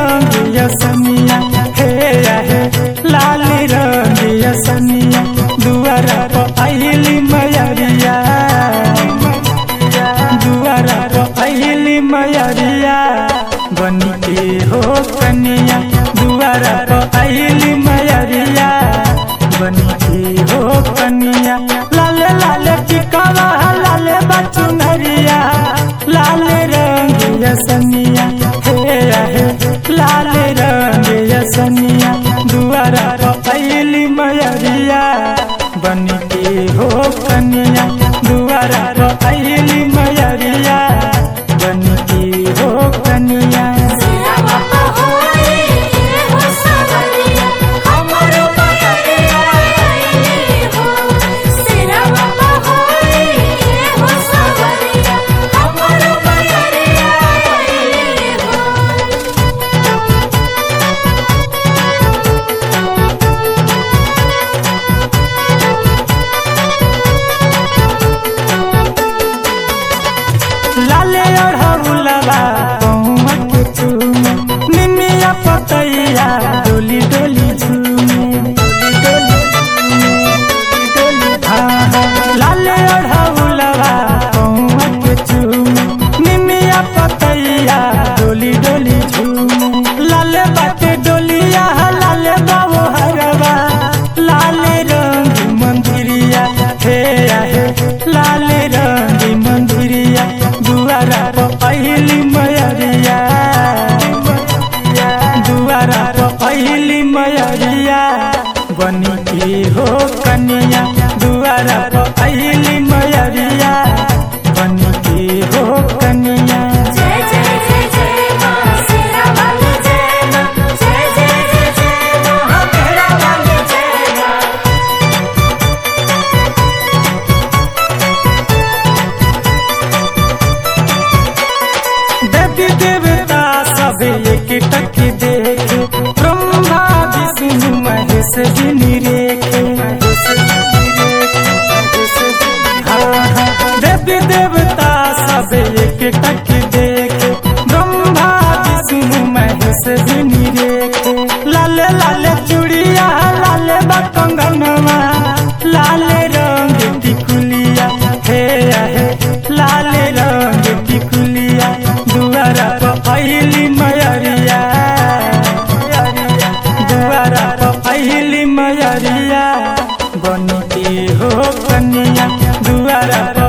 रंग यसनिया हे हे लाल रंग यसनिया दुआरा पर आइली मयरिया दुआरा पर आइली मयरिया बनी के हो कनिया दुआरा पर आइली मयरिया बनी के हो कनिया लाले लाले टिकावा लाले बचुनरिया लाल रंग यसनिया हे हे लाल रंग यसनिया दुआरा रपैली मयरिया बन के हो कनिया दुआरा रपैली मयरिया बन के हो कनिया सिरा बाबा होई हो सवरिया हमरो मयरिया आइली हो सिरा बाबा होई हो सवरिया हमरो मयरिया आइली हो लाले ओढ़ौलवा पहुआ के चूमे निमिया पतैया डोली डोली झूमे डोली झूमे, डोली हाँ, हाँ। लाले ओढ़ौलवा पहुआ के चूमे निमिया पतैया डोली डोली झूमे लाले बाटे डोलिया लाले बाबू हरवा लाले रंग मंदिरिया हे हे लाले रंग मंदिरिया दुआरा पर पहली मयरिया दुआरा पर पहली मयरिया बनी के हो कनिया दुआरा पर पहली मयरिया बनी के हो कनिया जय जय जय जय मां सिरा वाली जय मां जय जय जय जय मां तेरा वाली जय मां देवी देवता सब एक टक देखे ब्रह्मा विष्णु महेश जी निरेखे हाँ, हाँ। देवी देवता सब एक टक देखे ब्रह्मा विष्णु महेश जी निरेखे लाले लाले चूड़िया लाले बकंगनवा लाले रंग टिकुलिया हे हे लाले रंग टिकुलिया दुआरा पर पहली मयरिया दुआरा पर पहली मयरिया बन के हो कनिया दुआरा पर